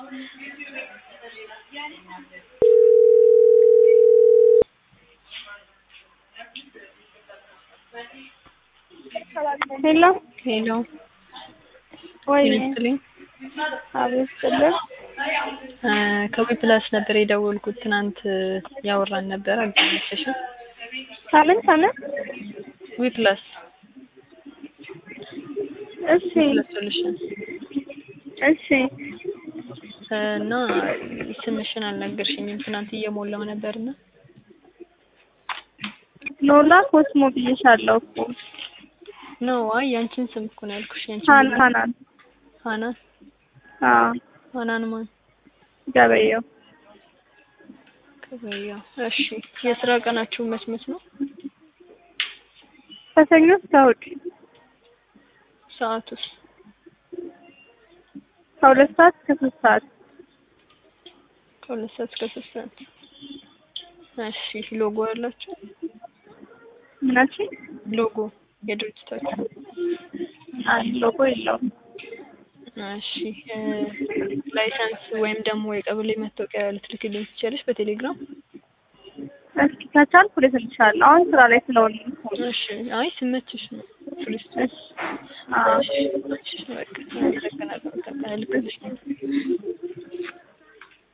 ሄሎ ሄሎ ወይ ጤና ይስጥልኝ። አቤት ስልህ እ ከዊ ፕላስ ነበር የደወልኩት ትናንት ያወራን ነበር አልተመቸሽም? ከምን ከምን ዊ ፕላስ እሺ ፕላስ ሶሉሽን እሺ እና ስምሽን አልነገርሽኝም። ትናንት እየሞላው ነበርና ሎላ ኮስሞ ብዬሻለሁ እኮ ነው። አይ ያንቺን ስም እኮ ነው ያልኩሽ። ያንቺን ሀን ሀናን ሀናን አዎ ሀናን ማን ገበየው ከበያ። እሺ የስራ ቀናችሁ መች መች ነው? ከሰኞ እስከ እሑድ ሰዓቱስ? ከሁለት ሰዓት እስከ ሶስት ሰዓት ከሁለት ሰዓት እስከ ሶስት ሰዓት። እሺ ሎጎ ያላችሁ? ምናችን ሎጎ የድርጅታችሁ? አይ ሎጎ የለውም እሺ እ ላይሰንስ ወይም ደግሞ የቀበሌ መታወቂያ ልትልክልኝ ትችያለሽ በቴሌግራም? እስኪ ከቻልኩ ልክልሻለሁ አሁን ስራ ላይ ስለሆነ እሺ አይ ስመችሽ ነው ቱሪስት እሺ አዎ እሺ በቃ አመሰግናለሁ። በቃ ልክልሽ